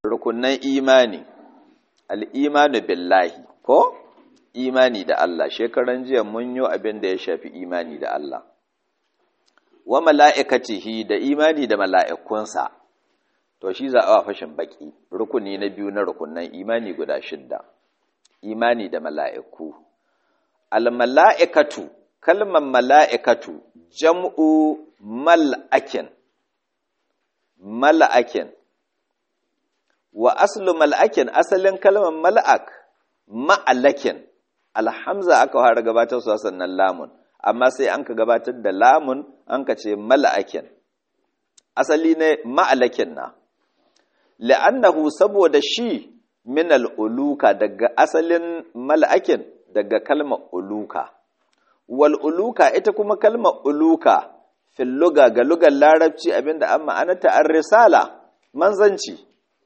rukunan imani al'imanu billahi ko imani da Allah shekaran jiya mun yi abin da ya shafi imani da Allah wa mala'ikatihi da imani da mala'ikunsa to shi za a fashin baki rukuni na biyu na rukunan imani guda shidda imani da mala'iku al-mala'ikatu kalmar mala'ikatu jam'u mal'akin mal'akin wa aslu mal'akin asalin kalmar mal'ak ma'alakin alhamza aka fara gabatar su sannan lamun amma sai an ka gabatar da lamun an ka ce mal'akin asali ne ma'alakin na la'annahu saboda shi min al'uluka daga asalin mal'akin daga kalmar uluka wal uluka ita kuma kalmar uluka fil luga ga lugar larabci abinda an ma'anata an risala manzanci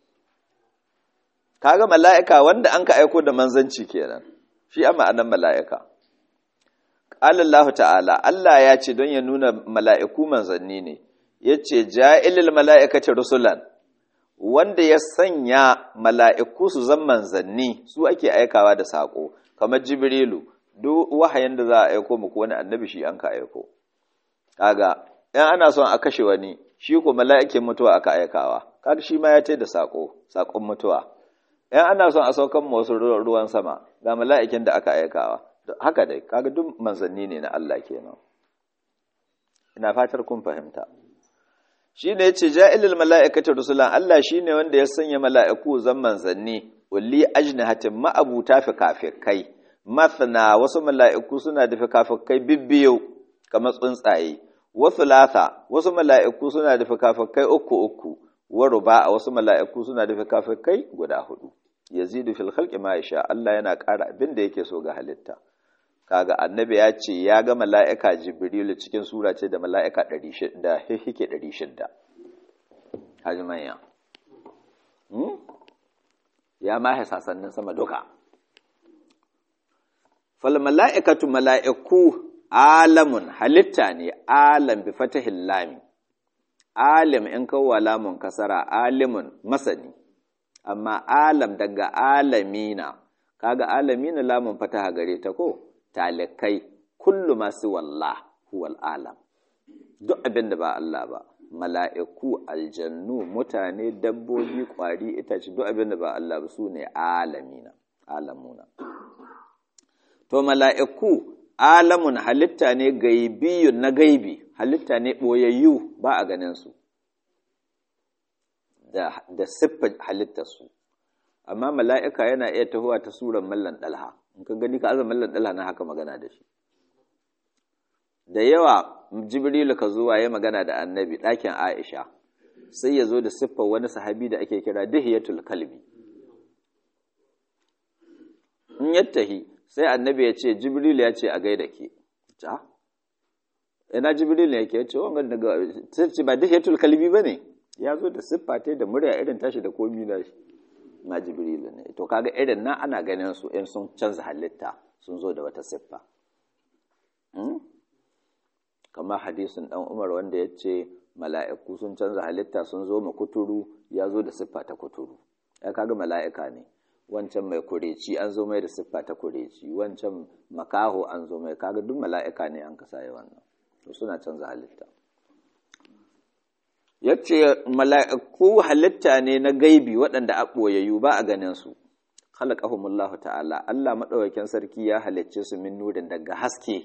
kaga mala'ika wanda an ka aiko da manzanci kenan shi a ma'anar mala'ika ƙalallahu ta'ala Allah ya ce don ya nuna mala'iku manzanni ne ya ce ja'ilil mala'ikacin rusulan wanda ya sanya mala'iku su zan manzanni su ake aikawa da saƙo kamar jibrilu duk wahayin da za a aiko muku wani annabi shi an ka aiko kaga ‘yan ana son a kashe wani shi ko mala'ikin mutuwa aka aikawa kaga shi ma ya tai da saƙo saƙon mutuwa ‘yan ana son a saukan wasu ruwan sama ga mala'ikin da aka aikawa haka dai kaga duk manzanni ne na Allah kenan ina fatar kun fahimta shi ne ce ja'ilil mala'ikatu rusulan Allah shi ne wanda ya sanya mala'iku zan manzanni ulli ajnihatin ma'abuta fikafikai mathna wasu mala'iku suna da fikafikai bibbiyo kamar tsuntsaye wasu latha wasu mala'iku suna da fikafikai uku uku wa ruba wasu mala'iku suna da fikafikai guda hudu yazidu fil khalqi ma yasha Allah yana ƙara abin da yake so ga halitta kaga annabi ya ce ya ga mala'ika jibrilu cikin sura ce da mala'ika 600 da hike 600 haji manya ya ma hasasannin sama duka fal mala'ikatu mala'iku alamun halitta ne alam bi fatahil lami alim in kawo lamun kasara alimun masani amma alam daga alamina kaga alamina lamun fataha gare ta ko talikai kullu masu wallah huwal alam duk abin da ba Allah ba mala'iku aljannu mutane dabbobi kwari itace duk abin da ba Allah ba su ne alamina alamuna to mala'iku alamun halitta ne gaibiyun na gaibi halitta ne ɓoyayyu ba a ganinsu da, da siffar halittarsu amma mala'ika yana iya tahowa ta suran mallan ɗalha in ka gani ka azan mallan ɗalha na haka magana da shi da yawa jibrilu ka zuwa ya magana da annabi ɗakin aisha sai ya zo da siffar wani sahabi da ake kira dihiyatul kalbi in yattahi sai annabi ya ce jibrilu ya ce a gaida ke ta ina jibrilu ya ke ce wanga daga sai ba dihiyatul kalbi ba ne ya zo da siffa ta da murya irin tashi da komi da shi na jibrilu ne to kaga irin nan ana ganin su in sun canza halitta sun zo da wata siffa kamar hadisin dan umar wanda ya ce mala'iku sun canza halitta sun zo ma kuturu ya zo da siffa ta kuturu ya kaga mala'ika ne wancan mai kureci an zo mai da siffa ta kureci wancan makaho an zo mai kaga duk mala'ika ne an kasa yi wannan to suna canza halitta yace mala'iku halitta ne na gaibi waɗanda a ɓoyayyu ba a ganin su khalaqahumullahu ta'ala Allah madaukakin sarki ya halicce su min nurin daga haske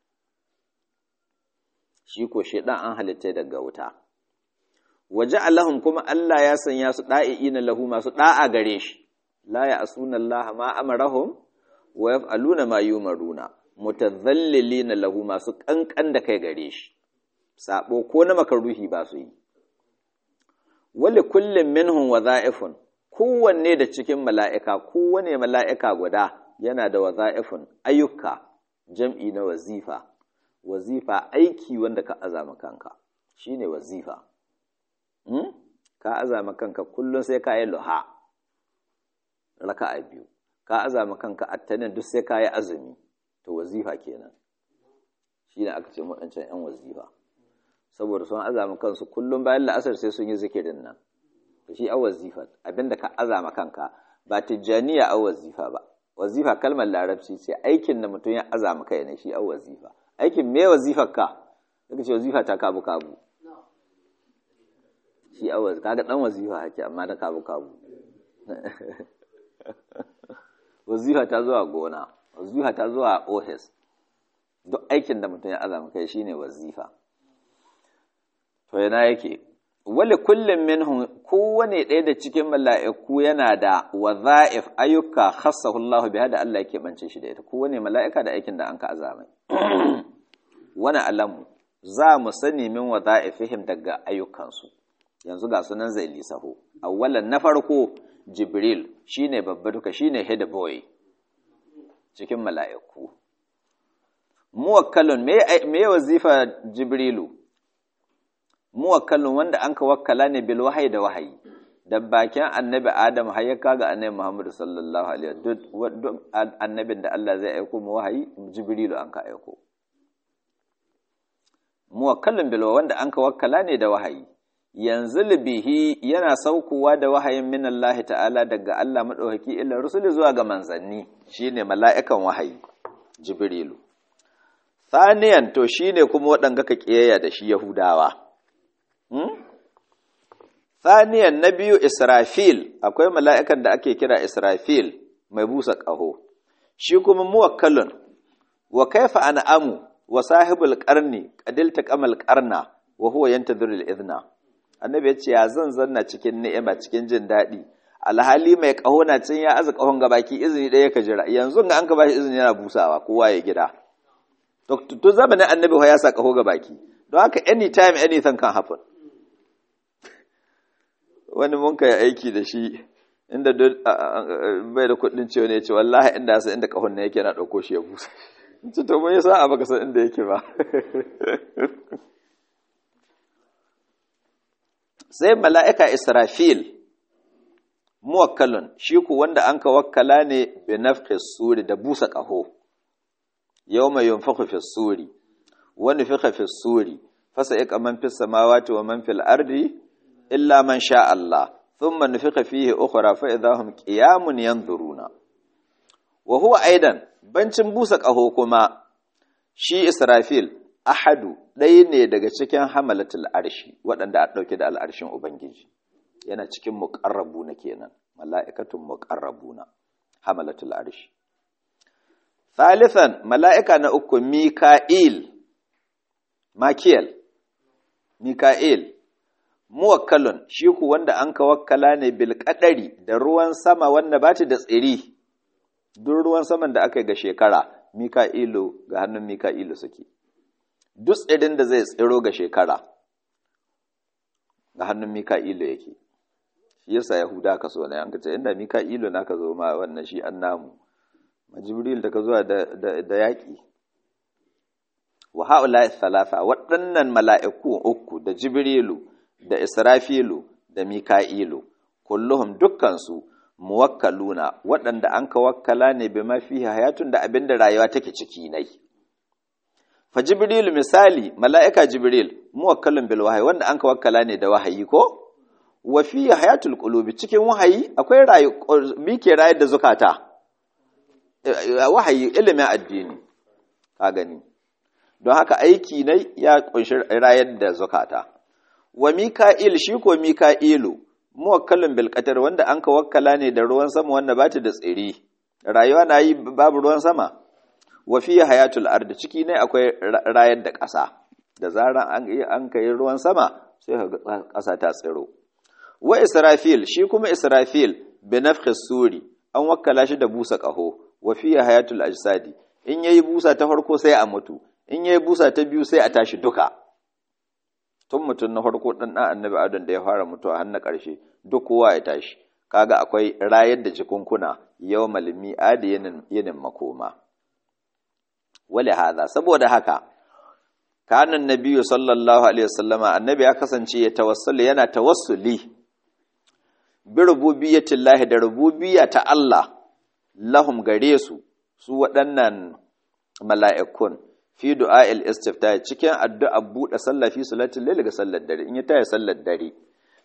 shi ko shedan an halitta daga wuta waje Allahum kuma Allah ya sanya su da'iina lahu masu da'a gare shi la ya'suna Allah ma amarahum wa yaf'aluna ma yumaruna mutadhallilina lahu masu kankan da kai gare shi sabo ko na makaruhi ba su yi wali kullum minhum waza'ifun kowanne da cikin mala'ika kowane mala'ika guda yana da waza'ifun ayyuka jam'i na wazifa wazifa aiki wanda ka azama kanka shine wazifa hmm? ka azama kanka kullum sai ka yi luha raka'a biyu ka azama kanka attanin duk sai ka yi azumi to wazifa kenan shine aka ce waɗancan 'yan wazifa saboda sun azama kansu kullum bayan la'asar sai sun yi zikirin nan shi a wazifa abinda ka azama kanka ba tijjaniya a wazifa ba wazifa kalmar larabci ce aikin da mutum ya azama kai ne shi a wazifa aikin me wazifar ka daga ce wazifa ta kabu kabu shi a wazifa kaga dan wazifa hake amma da kabu kabu wazifa ta zuwa gona wazifa ta zuwa ofis duk aikin da mutum ya azama kai shine wazifa to yana yake wali kullum minhum kowane ɗaya da cikin mala'iku yana da waza'if ayyuka khassahu Allah biha da Allah yake bance shi da ita kowane mala'ika da aikin da an ka azamai wani alamu za mu sani min waza'ifihim daga ayyukansu yanzu ga sunan zai lisaho awwalan na farko jibril shine babba duka shine head boy cikin mala'iku muwakkalun me wazifa jibrilu muwakkalun wanda an ka wakkala ne bil wahayi da wahayi da bakin annabi adam har ya kaga annabi muhammad sallallahu alaihi wasallam duk annabin da Allah zai aiko mu wahayi jibrilu an ka aiko muwakkalun bil wanda an ka wakkala ne da wahayi yanzu bihi yana saukowa da wahayin min Allah ta'ala daga Allah madaukaki illa rusuli zuwa ga manzanni shine mala'ikan wahayi jibrilu Saniyan to shi ne kuma waɗanga ka ƙiyayya da shi Yahudawa. Saniyan na biyu Israfil, akwai mala'ikan da ake kira Israfil mai busa ƙaho, shi kuma muwakkalun, wa kaifa an amu wa sahibul ƙarni, ƙadilta ƙamal ƙarna, wa huwa yanta zuril izna. Annabi ya ce, ya zan zanna cikin ni'ima cikin jin daɗi, alhali mai ƙaho na cin ya aza ƙahon gabaki izini ɗaya ka jira, yanzu ga an ka ba shi izini yana busawa, kowa ya gida. to zamanin annabi ya sa kaho ga baki don haka anytime anything can happen wani mun kai aiki da shi inda bai da kudin ciwo ne ce wallahi inda sa inda kahon ne yake na dauko shi ya busa ce to mun yasa a baka san inda yake ba sai mala'ika israfil muwakkalun shi ku wanda an ka wakkala ne bi nafqis suri da busa kaho يوم ينفخ في الصور ونفخ في الصور فسيق من في السماوات ومن في الأرض إلا من شاء الله ثم نفخ فيه أخرى فإذا هم قيام ينظرون وهو أيضا بنشن بوسك أهو كما شي إسرافيل ahadu ɗaya ne daga cikin hamalatul arshi waɗanda a ɗauke da al'arshin Ubangiji yana cikin muƙarrabuna kenan mala'ikatun muƙarrabuna hamalatul arshi Thalithan mala'ika na uku Mika'il, Makiyal, Mika'il, muwakkalun shi ku wanda an ka wakkala ne bilƙaɗari da ruwan sama wanda ba da tsiri, duk ruwan saman da aka yi ga shekara, Mika'ilu ga hannun Mika'ilu suke. Duk tsirin da zai tsiro ga shekara, ga hannun Mika'ilu yake. Shi yasa Yahuda ka so na yanka ce, inda Mika'ilu na ka zo ma wannan shi an namu. jibril da ka zuwa da yaƙi wa ha'ula thalatha waɗannan mala'iku uku da jibrilu da israfilu da mika'ilu kulluhum dukkansu muwakkaluna waɗanda an ka wakkala ne bi mafi hayatun da abin da rayuwa take ciki nai fa jibrilu misali mala'ika jibril muwakkalun bil wahayi wanda an ka wakkala ne da wahayi ko wa fi hayatul qulubi cikin wahayi akwai rayu mike rayar da zukata wahayi ilimin addini ka gani don haka aiki ne ya kunshi rayar da zukata wa mika'il shi ko mika'ilu muwakkalin bil wanda an ka wakkala ne da ruwan sama wanda ba ta da tsiri rayuwa na yi babu ruwan sama wa fi hayatul ard ciki ne akwai rayar da ƙasa da zaran an an kai ruwan sama sai ka ƙasa ta tsiro wa israfil shi kuma israfil bi nafkhis suri an wakkala shi da busa ƙaho wa fiye hayatul ajsadi in yayi busa ta farko sai a mutu in yayi busa ta biyu sai a tashi duka tun mutum na farko dan dan annabi adam da ya fara mutuwa har na ƙarshe duk kowa ya tashi kaga akwai rayar da jikunkuna yawmal mi'ad yanin yanin makoma wali hada saboda haka kana annabiyyu sallallahu alaihi wasallama annabi ya kasance ya tawassuli yana tawassuli bi rububiyyatillahi da rububiyya ta Allah lahum gare su su waɗannan mala'ikun fi du'a'il istifta cikin addu'a buɗe sallah fi salatin laili ga sallar dare in ya taya sallar dare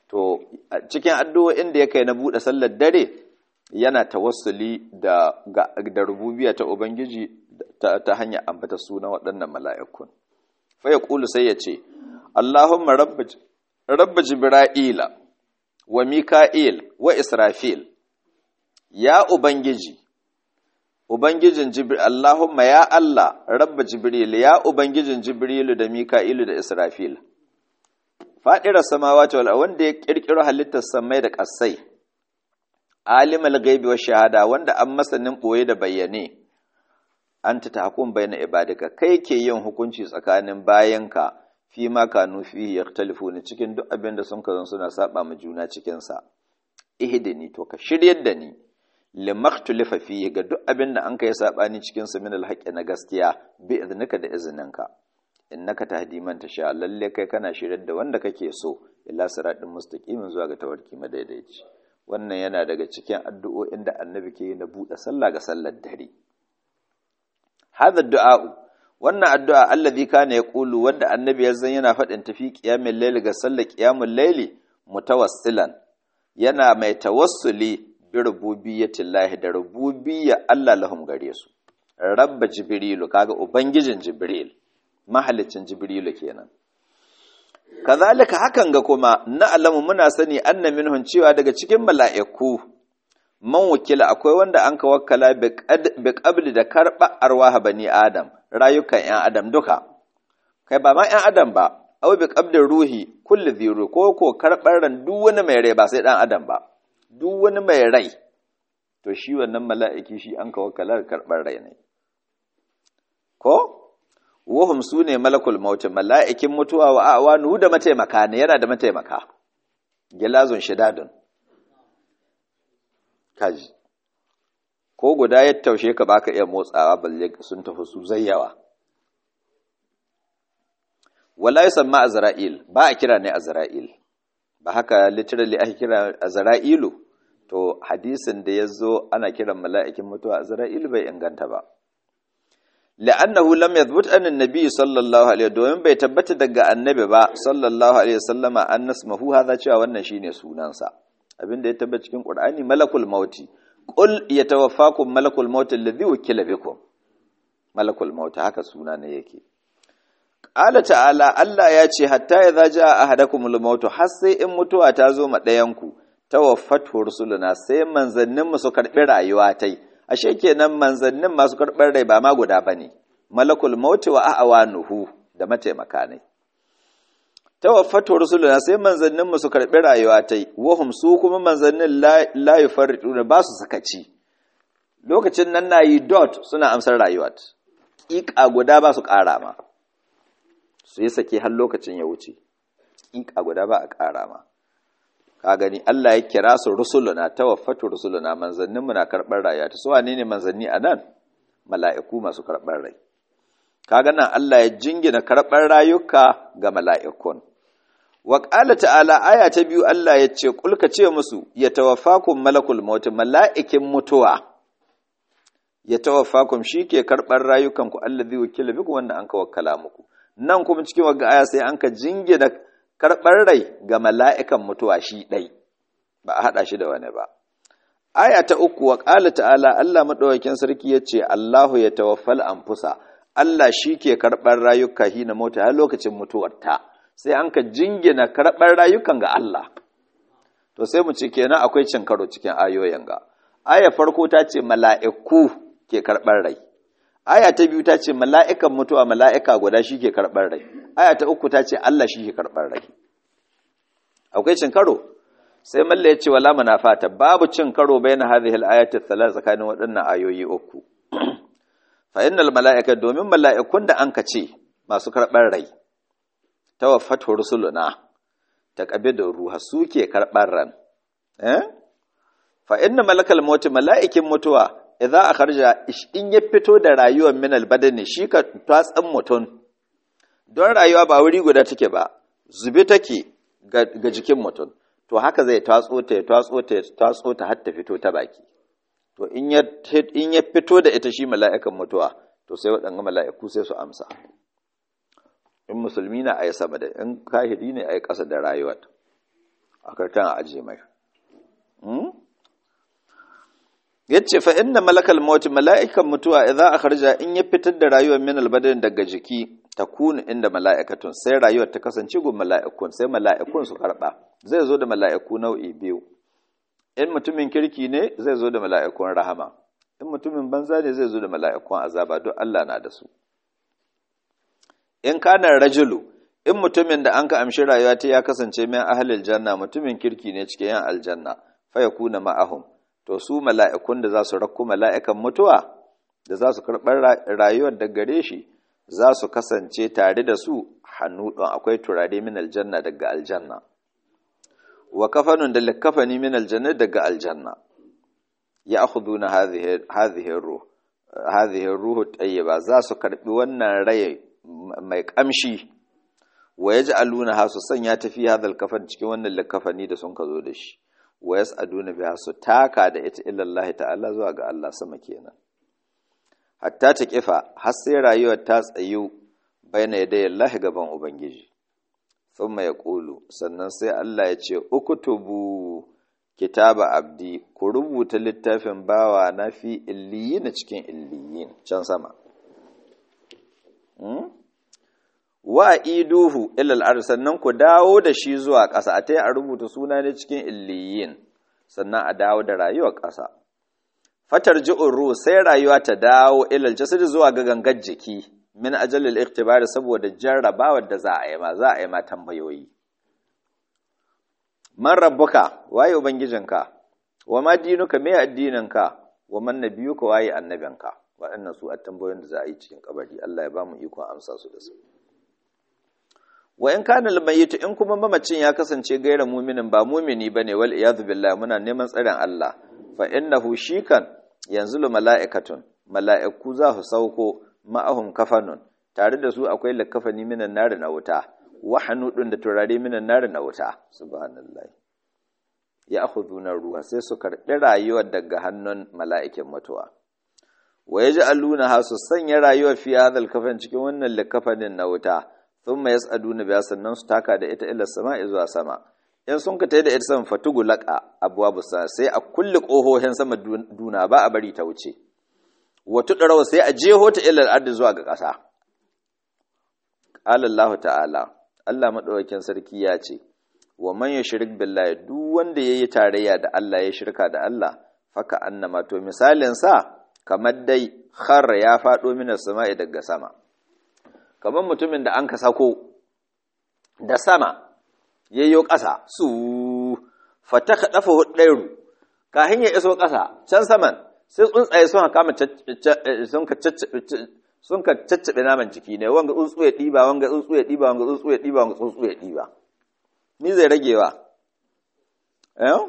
to cikin addu'o'in da ya kai na buɗe sallar dare yana tawassuli da da rububiyya ta ubangiji ta, ta hanyar ambata sunan waɗannan mala'ikun fa ya kulu sai ya ce Allahumma rabba jibra'ila wa mika'il wa israfil ya ubangiji ubangijin jibril Allahumma ya Allah rabba jibril ya ubangijin jibrilu da mika'ilu da israfil fadirar samawati wal wanda ya kirkiro halittar samai da ƙasai alimul ghaibi wa shahada wanda an masanin boye da bayyane anta tahkum bayna ibadika kai ke yin hukunci tsakanin bayanka fi ma kanu fi yaktalifuna cikin duk abin da sun kazan suna saba ma juna cikin sa ihdini to ka shiryar da ni limaktulifa fihi ga duk abin da an kai sabani cikin sa min alhaqi na gaskiya bi idnika da izininka innaka tahdi man tasha lalle kai kana shiryar da wanda kake so ila siratin mustaqimin zuwa ga tawarki madaidaici wannan yana daga cikin addu'o'in da annabi ke yi na buɗe sallah ga sallar dare hadha du'a wannan addu'a allazi kana yaqulu wanda annabi ya zan yana faɗin tafi qiyamul layli ga sallar qiyamul layli mutawassilan yana mai tawassuli bi rububiyyatillahi da rububiyya Allah lahum gare su rabba jibrilu kaga ubangijin jibril mahalicin jibrilu kenan kazalika hakan ga kuma na alamu muna sani anna minhum cewa daga cikin mala'iku man wakila akwai wanda an ka wakkala bi qabli da karba arwaha bani adam rayukan yan adam duka kai ba ma yan adam ba aw bi qabli ruhi kulli dhiru ko ko karbar ran duk wani mai rai ba sai dan adam ba duk wani mai rai to shi wannan mala'iki shi an ka wakkala karbar rai ne ko wahum su ne malakul mautin mala'ikin mutuwa wa awanu da mataimaka ne yana da mataimaka gilazun shidadun kaji ko guda ya taushe ka baka iya motsawa balle sun tafi su zayyawa wala yusamma azra'il ba a kira ne azra'il ba haka literally ake kira azra'ilu to hadisin da yazo ana kiran mala'ikin mutuwa azra'il bai inganta ba la'annahu lam yathbut an annabi sallallahu alaihi domin bai tabbata daga annabi ba sallallahu alaihi wasallama an nasmahu hadha cewa wannan shine sunansa abinda ya tabbata cikin qur'ani malakul mauti qul yatawaffakum malakul maut alladhi wukila bikum malakul maut haka suna ne yake qala ta'ala Allah ya ce hatta idza jaa ahadakumul maut har sai in mutuwa ta zo ma dayan ku tawaffatu rusuluna sai manzannin mu su karbi rayuwa tai ashe kenan manzannin masu karɓar rai ba ma guda ba ne malakul mauti wa a'awa nuhu da mataimaka ne tawaffatu rusuluna sai manzannin mu su karɓi rayuwa tai wahum su kuma manzannin la yufarriduna ba su sakaci lokacin nan nayi dot suna amsar rayuwa ƙiƙa guda ba su ƙara ma su yi sake har lokacin ya wuce ƙiƙa guda ba a ƙara ma ka gani Allah ya kira su rusuluna tawaffatu rusuluna manzannin mu na karɓar rayuwa ta su wane ne manzanni a nan mala'iku masu karɓar rai kaga nan Allah ya jingina karɓar rayuka ga mala'ikun wa qala ta'ala aya ta biyu Allah ya ce kulka ce musu ya tawaffakum malakul maut mala'ikin mutuwa ya tawaffakum ke karɓar rayukan ku allazi wakila biku wanda an ka wakkala muku nan kuma cikin wagga aya sai an ka jingina karɓar rai ga mala'ikan mutuwa shi ɗai, ba a haɗa shi da wani ba. Aya ta uku wa ƙala ta'ala Allah maɗaukakin sarki ya ce, Allahu ya tawaffal anfusa, Allah shi ke karɓar rayuka hina mota har lokacin mutuwarta, sai an ka jingina karɓar rayukan ga Allah. To sai mu ce kenan akwai cin karo cikin ayoyin ga. Aya farko ta ce mala'iku ke karɓar rai. Aya ta biyu ta ce mala'ikan mutuwa mala'ika guda shi ke karɓar rai. aya ta uku ta ce Allah shi ke karɓar rai akwai cin karo sai malla ya ce wala munafata babu cin karo bayan hadhihi al-ayati thalath tsakanin waɗannan ayoyi uku fa innal mala'ika domin mala'ikun da anka ce masu karɓar rai tawaffatu rusuluna taqabidu ruha suke karɓar ran eh fa inna malakal maut mala'ikin mutuwa idza akharja in ya fito da rayuwar min al-badani shi ka tatsan mutun don rayuwa ba wuri guda take ba zube take ga jikin mutum to haka zai tatso ta ya tatso ta ya tatso ta har ta fito ta baki to in ya in ya fito da ita shi mala'ikan mutuwa to sai waɗannan mala'iku sai su amsa in musulmi na ayi sama da in kahiri ne ayi ƙasa da rayuwar a karkan a aje mai yace fa inna malakal maut mala'ikan mutuwa idza akharja in ya fitar da rayuwar min albadan daga jiki takunu inda mala'ikatun sai rayuwar ta kasance gun mala'ikun sai mala'ikun su karba zai zo da mala'iku nau'i biyu in mutumin kirki ne zai zo da mala'ikun rahama in mutumin banza ne zai zo da mala'ikun azaba don Allah na da su in kana rajulu in mutumin da an ka amshi rayuwa ta ya kasance min ahlil janna mutumin kirki ne cikin yan aljanna fa yakuna ma'ahum to su mala'ikun da za su rakku mala'ikan mutuwa da za su karɓar rayuwar da gare shi za su kasance tare da su hannu ɗon akwai turare min aljanna daga aljanna wa kafanun da likafani min aljanna daga aljanna ya akhuduna hadhihi ruh hadhihi ruhu tayyiba za su karbi wannan rai mai kamshi wa yaj'aluna ha su sanya tafi hadal kafan cikin wannan likafani da sun ka zo da shi wa yas'aduna biha su taka da ita illallahi ta'ala zuwa ga Allah sama kenan hatta ta kifa har sai rayuwar ta tsayu baina yadai Allah gaban ubangiji thumma yaqulu sannan sai Allah ya ce ukutubu kitaba abdi ku rubuta littafin bawa na fi illiyin cikin illiyin can sama wa iduhu ilal ard sannan ku dawo da shi zuwa ƙasa a tayi a rubuta suna ne cikin illiyin sannan a dawo da rayuwar ƙasa fatar ji'ur ruh sai rayuwa ta dawo ilal jasad zuwa ga gangar jiki min ajalil ikhtibari saboda jarrabawar da za a yi ma za a yi ma tambayoyi man rabbuka waye ubangijinka wa ma dinuka me addininka wa man nabiyuka waye annabinka waɗannan su a tambayoyin da za a yi cikin kabari Allah ya ba mu ikon amsa su da su wa in kana almayitu in kuma mamacin ya kasance gaira muminin ba mumini bane wal iyad billah muna neman tsarin Allah fa innahu shikan yanzu mala'ikatun mala'iku za su sauko ma'ahum kafanun tare da su akwai lakafani minan nari na wuta wa hanudun da turare minan nari na wuta subhanallahi ya akhuduna ruha sai su karbi rayuwar daga hannun mala'ikin mutuwa wa yaj'aluna ha su sanya rayuwar fi hadal kafan cikin wannan lakafanin na wuta thumma yas'aduna biya sannan su taka da ita ila sama'i zuwa sama in sun ka tayi da ita sama fatugu laqa abwabu sai a kulli kohohin sama duna ba a bari ta wuce wa tudraw sai a jeho ta ila al zuwa ga ƙasa qala Allah ta'ala Allah madaukakin sarki ya ce wa man yushrik billahi duk wanda yayi tarayya da Allah ya shirka da Allah faka annama to misalin sa kamar dai khar ya fado minas sama'i daga sama kamar mutumin da an ka sako da sama yayyo ƙasa su fataka dafa hudairu kahin ya iso ƙasa can saman sai tsuntsaye sun kama sun ka sun ka caccabe naman jiki ne wanga tsuntsu ya ɗiba wanga tsuntsu ya ɗiba wanga tsuntsu ya ɗiba wanga tsuntsu ya ɗiba ni zai ragewa eh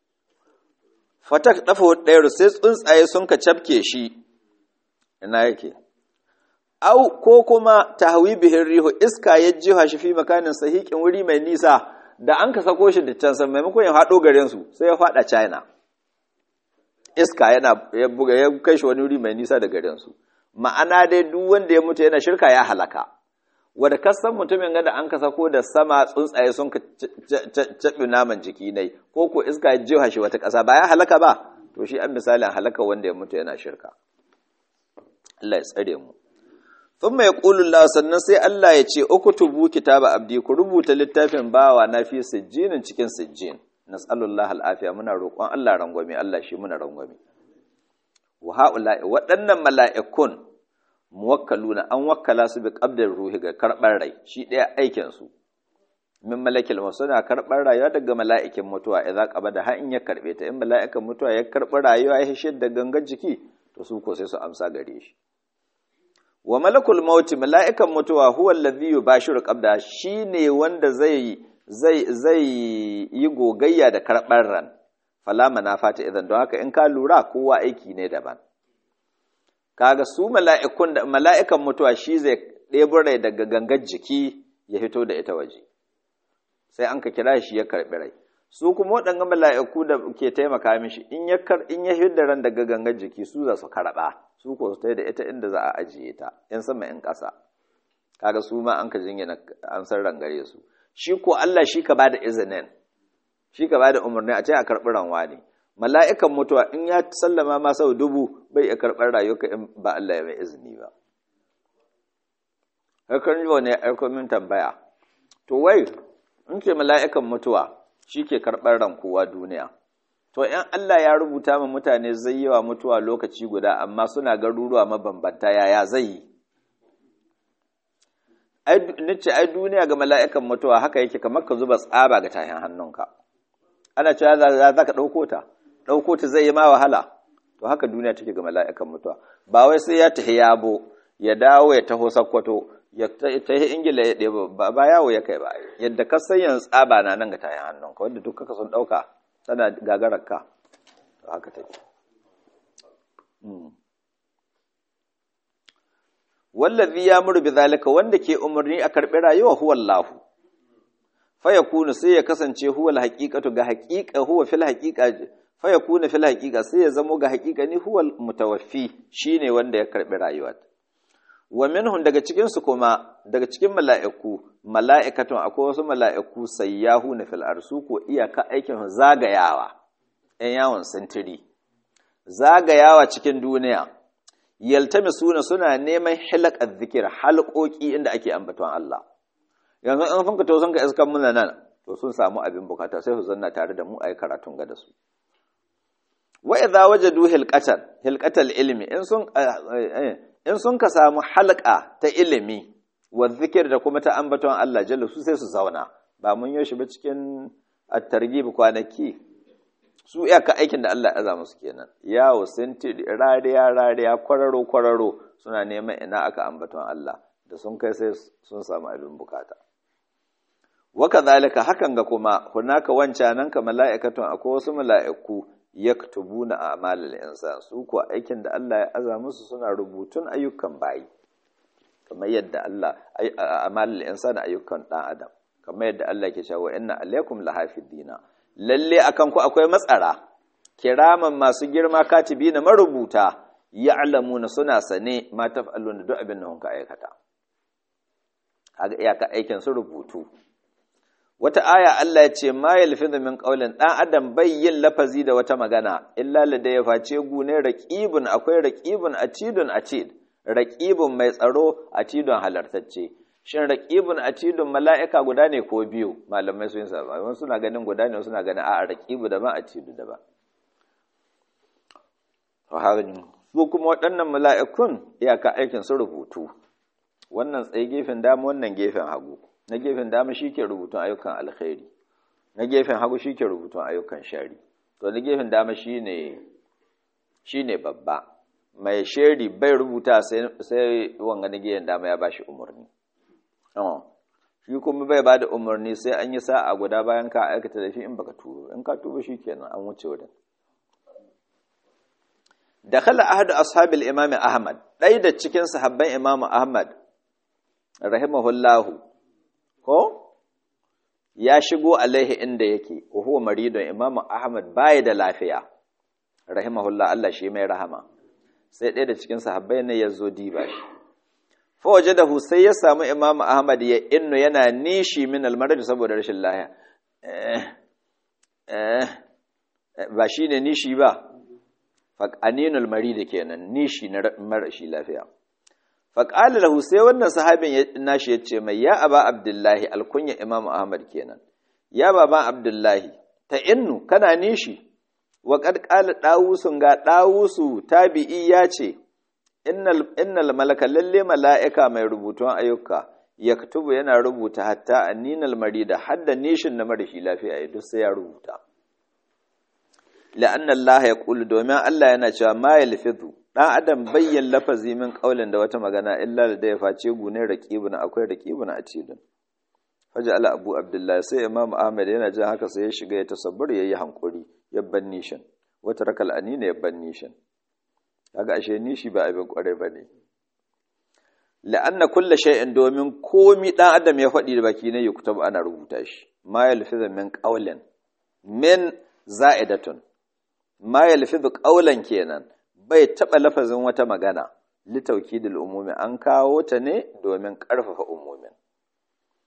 fatak dafa hudairu sai tsuntsaye sun ka cafke shi ina yake au ko kuma tahwi bihin rihu iska ya jiha shi fi makanin sahiqin wuri mai nisa da an ka sako shi da can san maimakon ya faɗo garin su sai ya faɗa China iska yana ya buga ya kai shi wani wuri mai nisa da garin su ma'ana dai duk wanda ya mutu yana shirka ya halaka wanda kasan mutumin ga da an ka sako da sama tsuntsaye sun ka caɓi naman jiki ne ko ko iska ya jiha shi wata ƙasa ba ya halaka ba to shi an misalin halaka wanda ya mutu yana shirka Allah ya tsare mu sun mai ƙulun sannan sai Allah ya ce uku tubu kitaba abdi ku rubuta littafin bawa na fi sijjinin cikin sijjin nas'alullah al'afiya muna roƙon Allah rangwame Allah shi muna rangwame wa ha'ula'i waɗannan mala'ikun muwakkaluna an wakkala su bi qabdar ruhi ga karɓar rai shi ɗaya aikin su min malakil suna karɓar rayuwa daga mala'ikin mutuwa idan qabada har in ya karɓe ta in mala'ikan mutuwa ya karɓi rayuwa ya hishe da gangan jiki to su ko sai su amsa gare shi wa malakul mauti mala'ikan mutuwa huwa allazi yubashiru qabda shine wanda zai zai zai yi gogayya da karɓar ran fala manafata idan don haka in ka lura kowa aiki ne daban kaga su mala'ikun da mala'ikan mutuwa shi zai ɗebo rai daga gangar jiki ya fito da ita waje sai an ka kira shi ya karɓi rai su kuma waɗanga mala'iku da ke taimaka mishi in ya in ya hidda ran daga gangar jiki su za su karɓa su ko su da ita inda za a ajiye ta in sama in ƙasa kaga su ma an ka jingina an san rangare su shi ko Allah shi ka bada izinin shi ka bada umarni a ce a karɓi ranwa ne mala'ikan mutuwa in ya sallama ma sau dubu bai iya karɓar rayuka in ba Allah ya mai izini ba hakan yi ne aiko min tambaya to wai in ce mala'ikan mutuwa shi ke karɓar ran kowa duniya to in Allah ya rubuta ma mutane zai yawa mutuwa lokaci guda amma suna garuruwa mabambanta yaya zai yi nace ai duniya ga mala'ikan mutuwa haka yake kamar ka zuba tsaba ga tahin hannunka ana cewa za ka ɗauko ta ɗauko ta zai yi ma wahala to haka duniya take ga mala'ikan mutuwa ba wai sai ya tafi yabo ya dawo ya taho sakkwato ya tafi ingila ya ɗeba ba yawo ya kai ba yadda ka san yanzu tsaba na nan ga tahin hannunka wanda duk kaka sun ɗauka tana gagarar ka to haka take wallazi ya muru bi zalika wanda ke umarni a karbi rayuwa huwa Allah fa yakunu sai ya kasance huwa alhaqiqatu ga haqiqa huwa fil haqiqa fa yakunu fil haqiqa sai ya zamo ga haqiqa ni huwa mutawaffi shine wanda ya karbi rayuwa wa minhum daga cikin su kuma daga cikin mala'iku mala'ikatun akwai wasu mala'iku sayyahuna fil arsu ko iyaka aikin zagayawa ɗan yawon sintiri zagayawa cikin duniya yaltamisuna suna neman hilakar zikir halƙoƙi inda ake ambaton Allah yanzu an funka to sun ka iskan muna nan to sun samu abin bukata sai su zanna tare da mu ayi karatun ga da su wa idza wajadu hilqatan hilqatal ilmi in sun in sun ka samu halqa ta ilimi wa zikir da kuma ta ambaton Allah jalla su sai su zauna ba mun yoshi ba cikin at-targhib kwanaki su iyaka aikin da Allah ya zama su kenan yawo sinti rariya rariya kwararo kwararo suna neman ina aka ambaton Allah da sun kai sai sun samu abin bukata waka zalika hakan ga kuma hunaka wancanan ka mala'ikatun akwai wasu mala'iku yaktubuna a'malal insan su ko aikin da Allah ya aza musu suna rubutun ayyukan bayi kamar yadda Allah a'malal insan ayyukan dan adam kamar yadda Allah ke cewa inna alaikum lahafidina lalle akan ku akwai matsara kiraman masu girma katibi na marubuta ya'lamuna suna sane ma taf'alun duk abin da kunka aikata kaga iyaka aikin su rubutu wata aya Allah ya ce ma yalfizu min qawlin dan adam bai yin lafazi da wata magana illa ladaya face gune raqibun akwai raqibun atidun atid raqibun mai tsaro atidun halartacce shin raqibun atidun mala'ika guda ne ko biyu malamai sun saba wasu suna ganin guda ne suna ganin a'a raqibu da ba atidu da ba to harin su kuma waɗannan mala'ikun iyaka aikin su rubutu wannan tsaye gefen dama wannan gefen hagu na gefen dama shike rubutun ayyukan alkhairi na gefen hagu shike rubutun ayyukan shari to na gefen dama shine shine babba mai shari bai rubuta sai sai wanga na gefen dama ya bashi umarni shi kuma bai ba da umarni sai an yi sa'a guda bayan ka aikata da shi in baka turo in ka tuba shi kenan an wuce wurin da khala ahadu ashabil imami ahmad ɗaya da cikin sahabban imamu ahmad rahimahullahu ko ya shigo alaihi inda yake wa huwa maridun imamu ahmad baya da lafiya rahimahullah Allah shi mai rahama sai ɗaya da cikin sahabbai ne ya zo diba shi fawaje da sai ya samu imam ahmad ya inno yana nishi min almarad saboda rashin lahiya ba shi ne nishi ba faƙaninul marid kenan nishi na marashi lafiya faƙali lahu sai wannan sahabin nashi ya ce mai ya aba abdullahi alkunya imam ahmad kenan ya baba abdullahi ta innu kana nishi wa qad qala dawusun ga dawusu tabi'i ya ce innal malaka lalle mala'ika mai rubutun ayyuka yaktubu yana rubuta hatta anninal marida hadda nishin na marashi lafiya ya duk sai ya rubuta la'anna Allah ya qulu domin Allah yana cewa ma yalfizu dan adam bayyan lafazi min qaulin da wata magana illa da ya face gune raqibuna akwai raqibuna a cikin faja ala abu abdullah sai imam ahmad yana jin haka sai ya shiga ya tasabbur yayi hankuri ya ban nishin wata rakal anina ya ban nishin kaga ashe nishi ba abin kware bane la'anna kullu shay'in domin komi dan adam ya faɗi da baki ne ya kutab ana rubuta shi ma yalfizu min qawlin min za'idatun ma yalfizu qawlan kenan bai taba lafazin wata magana litawkidil umumi an kawo ta ne domin karfafa umumin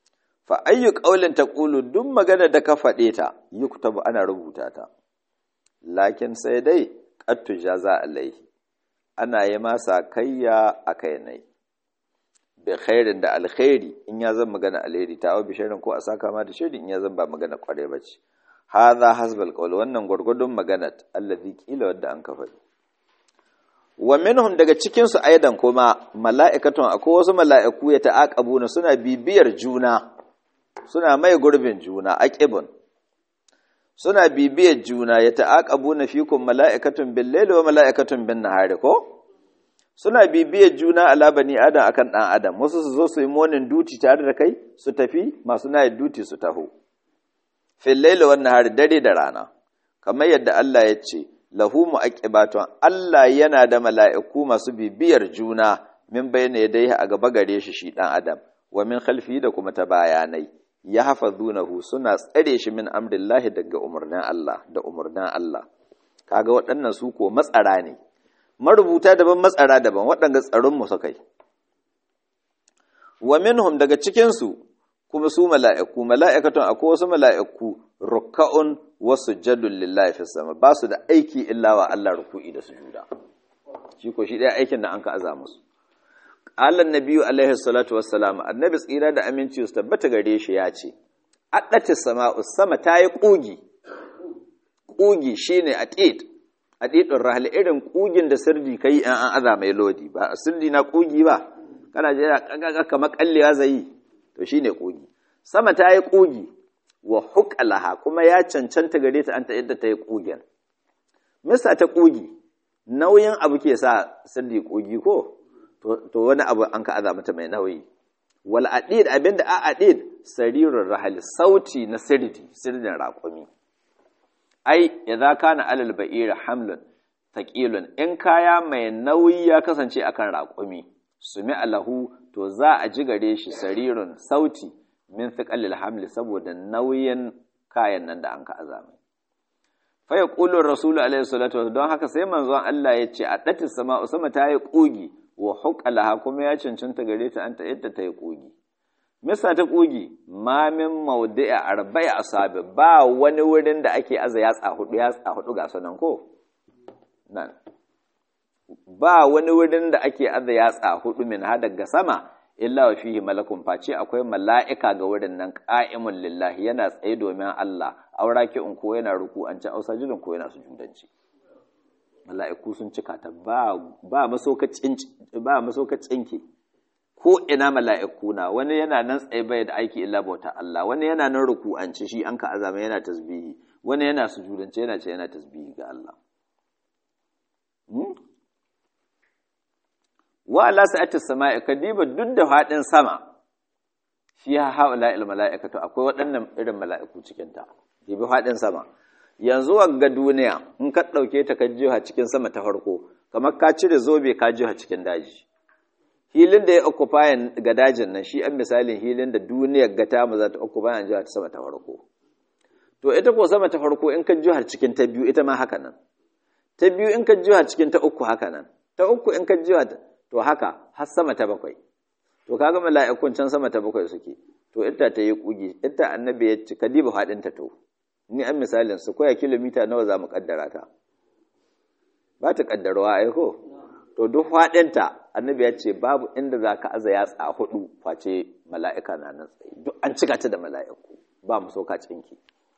fa ayyu qaulin taqulu duk magana da ka faɗe ta yuktabu ana rubuta ta lakin sai dai qattu jaza alaihi ana yi masa kayya a kai nai bi khairin da alkhairi in ya zan magana alheri ta bi sharrin ko a saka ma da sharri in ya zan ba magana kware bace hadha hasbal qawl wannan gurgudun magana allazi qila wadda an kafa wa minhum daga cikin su aidan kuma mala'ikatun akwai wasu mala'iku ya ta'aqabuna suna bibiyar juna suna mai gurbin juna aqibun suna bibiyar juna ya ta'aqabuna fikum mala'ikatun bil layli wa mala'ikatun bin nahari ko suna bibiyar juna ala bani adam akan dan adam wasu su zo su yi morning duty tare da kai su tafi masu night duty su taho fil layli wan nahari dare da rana kamar yadda Allah ya ce lahu mu'aqibatun Allah yana da mala'iku masu bibiyar juna min bayna yadayhi a gaba gare shi shi dan adam wa min khalfi da kuma ta bayanai ya hafazunahu suna tsare shi min amrillahi daga umarnin Allah da umarnin Allah kaga waɗannan su ko matsara ne marubuta daban matsara daban waɗanda tsaron mu suka yi wa minhum daga cikin su kuma su mala'iku mala'ikatun akwai wasu mala'iku rukka'un wa sujadun lillahi fi sama ba su da aiki illa wa Allah ruku'i da sujuda shi ko shi ɗaya aikin da an ka aza musu Allah Nabiyu alaihi salatu wassalam annabi tsira da aminci su tabbata gare shi ya ce addatis sama'u sama ta yi kugi kugi shine atid atidun rahal irin kugin da sirdi kai an an aza mai lodi ba sirdi na kugi ba kana je kamar kallewa zai to shine kugi sama ta yi kugi wa huqalaha kuma ya cancanta gare ta an ta yadda ta yi kugin misa ta kugi nauyin abu ke sa sirdi kugi ko to wani abu an ka aza mata mai nauyi wal adid abinda a adid sarirur rahal sauti na sirdi sirdin raƙumi ai idza kana alal ba'ir hamlun thaqilun in kaya mai nauyi ya kasance akan raƙumi sumi alahu to za a ji gare shi sarirun sauti min thiqalil hamli saboda nauyin kayan nan da an ka aza mai fa yaqulu rasulu alaihi salatu don haka sai manzon Allah ya ce a datis sama'u sama ta yi kugi wa hukalaha kuma ya cancanta gare ta an ta yadda ta yi ƙugi. Misa ta ƙugi, mamin maudu'a arba'i asabi ba wani wurin da ake aza yatsa hudu yatsa hudu ga sunan ko? Nan. Ba wani wurin da ake aza yatsa hudu min ha daga sama, illa wa fihi malakun face akwai mala'ika ga wurin nan ƙa'imun lillahi yana tsaye domin Allah, aura ki in ko yana ruku an ci ausa jirin ko yana sujudanci. mala'iku sun cika ta ba masaukacinki ko ina mala'iku na wani yana nan tsaye bai da aiki illa bauta Allah wani yana nan ruku'anci shi an ka azama yana tasbihi wani yana sujudance yana ce yana tasbihi ga Allah wa Allah sa'ati sama'i kadiba duk da faɗin sama fi haula il mala'ikatu akwai waɗannan irin mala'iku cikin ta dibi faɗin sama yanzu ga duniya in ka ɗauke ta ka jiha cikin sama ta farko kamar ka cire zobe ka jiha cikin daji hilin da ya occupy ga dajin nan shi an misalin hilin da duniyar ga ta mu za ta occupy an jiha ta sama ta farko to ita ko sama ta farko in ka jiha cikin ta biyu ita ma haka nan ta biyu in ka jiha cikin ta uku haka nan ta uku in ka jiha to haka har sama ta bakwai to kaga mala'ikun can sama ta bakwai suke to ita ta yi kugi ita annabi ya ci kadiba hadin ta to ni an misalin su koya kilomita nawa za mu kaddara ta ba ta kaddarwa ai ko to duk faɗinta annabi ya ce babu inda za ka aza yatsa hudu face mala'ika na nan tsaye duk an cika ta da mala'iku ba mu soka cinki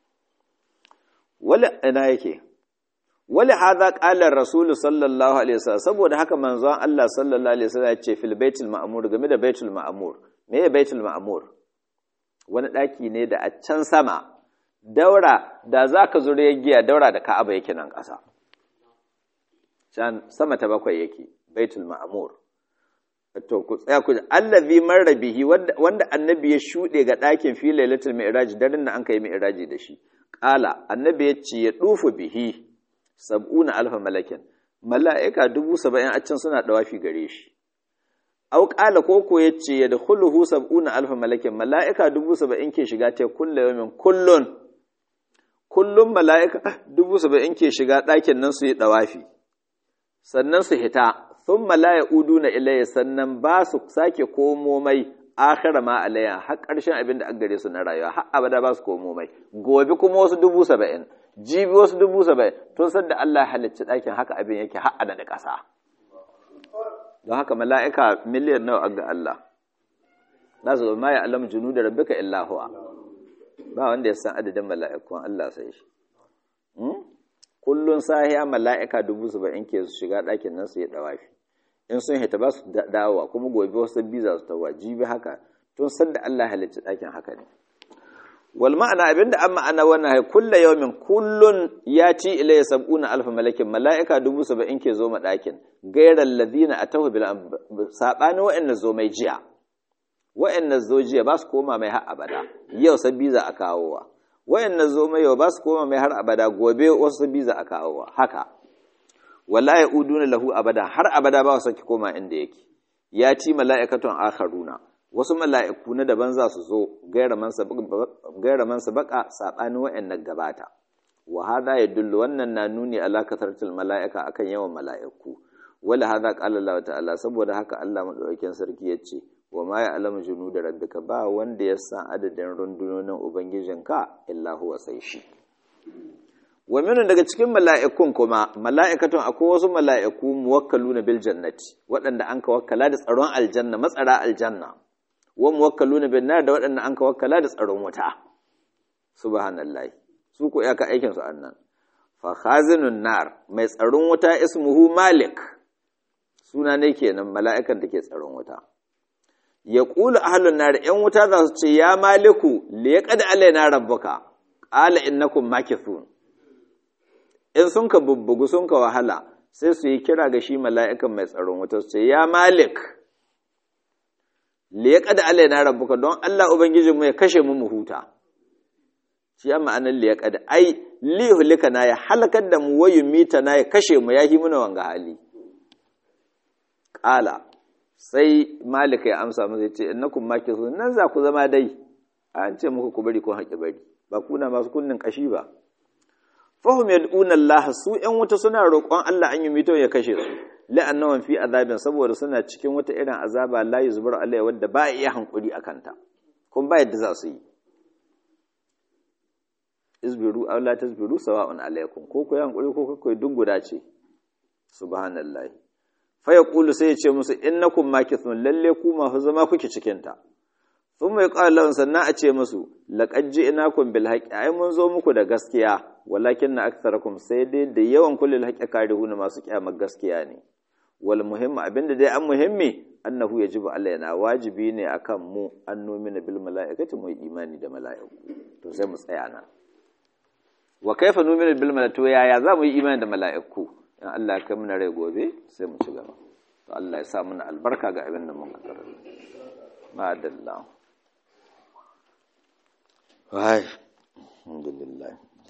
wala ina yake wali hadha qala rasulu sallallahu alaihi wasallam saboda haka manzon Allah sallallahu alaihi wasallam ya ce fil baitul ma'mur game da baitul ma'mur me ya baitul ma'mur wani daki ne da a can sama daura da za ka zure giya daura da ka'aba yake nan ƙasa can sama ta bakwai yake baitul ma'amur to ku tsaya ku allazi marra bihi wanda annabi ya shuɗe ga ɗakin fi lailatul mi'raj daren da an kai mi'raji da shi qala annabi ya ce ya dufu bihi sab'una alfa malakin mala'ika dubu saba'in a can suna dawafi gare shi au qala koko ya ce ya dakhuluhu sab'una alfa malakin mala'ika dubu saba'in ke shiga ta kullu yawmin kullun kullum mala'ika dubu saba'in ke shiga ɗakin nan su yi ɗawafi, sannan su hita, sun malaya udu na ilaye sannan ba su sake komo mai akhira ma alayya har ƙarshen abin da an gare su na rayuwa har abada ba su komo mai gobe kuma wasu dubu saba'in jibi wasu dubu saba'in tun san da Allah ya halicci ɗakin haka abin yake har da ƙasa don haka mala'ika miliyan nawa ga Allah za su ma ya alam junu da rabbika illa huwa ba wanda ya san adadin mala'ikun Allah sai shi kullun sahiya mala'ika dubu saba'in ke su shiga ɗakin nan su yi ɗawafi in sun hita ba su dawowa kuma gobe wasu biza su tawa jibi haka tun san da Allah halicci ɗakin haka ne wal ma'ana abinda an ma'ana wannan hai kulla yawmin kullun yati ilayya sab'una alf malakin mala'ika dubu saba'in ke zo ma ɗakin gairal ladina atahu bil sabani wa'anna zo mai jiya wa'anna zo jiya ba su koma mai har abada yau sabbi za a kawowa wa'anna zo mai yau ba su koma mai har abada gobe wasu sabbi za a kawowa haka wala ya'uduna lahu abada har abada ba su saki koma inda yake ya ci mala'ikatun akharuna wasu mala'iku na daban za su zo gaira man sabaka saɓanin wa'yannan gabata wa hada ya dullu wannan na nuni ala kasartul mala'ika akan yawan mala'iku wala hada qala Allah ta'ala saboda haka Allah madaukakin sarki ya ce wa ma ya alamu junu da rabbika ba wanda ya san adadin rundunonin ubangijinka illa huwa sai shi wa minun daga cikin mala'ikun kuma mala'ikatun akwai wasu mala'iku muwakkaluna bil jannati waɗanda an ka wakkala da tsaron aljanna matsara aljanna wa muwakkaluna bin nar da waɗanda an ka wakkala da tsaron wuta subhanallahi su ko ka aikin su annan fa khazinun nar mai tsaron wuta ismuhu malik suna ne kenan mala'ikan da ke tsaron wuta ya qulu ahlun nar yan wuta za su ce ya maliku li yaqad alaina rabbuka qala innakum makithun in sun ka bubbugu sun ka wahala sai su yi kira ga shi mala'ikan mai tsaron wuta su ce ya malik liyaƙa da Allah na rabbuka don Allah Ubangijinmu ya kashe mu mu huta shi ya ma'anar liyaƙa da ai lihulika na ya halakar da mu wayu mita na ya kashe mu ya yi muna wanga hali ƙala sai malika ya amsa musu ya ce innakum maki su nan za ku zama dai an ce muku ku bari ko haƙi bari ba kuna masu kunnin ƙashi ba fahim yad'una Allah su ƴan wuta suna roƙon Allah an yi mito ya kashe su la'annawan fi azabin saboda suna cikin wata irin azaba la yuzbar alai wadda ba iya hankuri akan ta kun ba yadda za su yi isbiru aw la tasbiru sawa'un alaikum ko ku hankuri ko ku duk guda ce subhanallahi fa yaqulu sai ya ce musu innakum makithun lalle ku ma fa zama kuke cikin ta thumma yaqulu lahum sannan a ce musu laqad ji'nakum bil haqqi ai mun zo muku da gaskiya walakin na aktharakum sai dai da yawan kullul haqqi karihuna masu kiyamar gaskiya ne wal muhimmi abinda dai an muhimmi annahu yajibu alaina wajibi ne akan mu an nomina bil mala'ikati mu imani da mala'iku to sai mu tsaya nan wa kaifa nomina bil mala'ikatu yaya za mu yi imani da mala'iku in Allah ya kai mana rai gobe sai mu ci gaba to Allah ya sa mana albarka ga abin da mun ka karanta ma'adallah wai alhamdulillah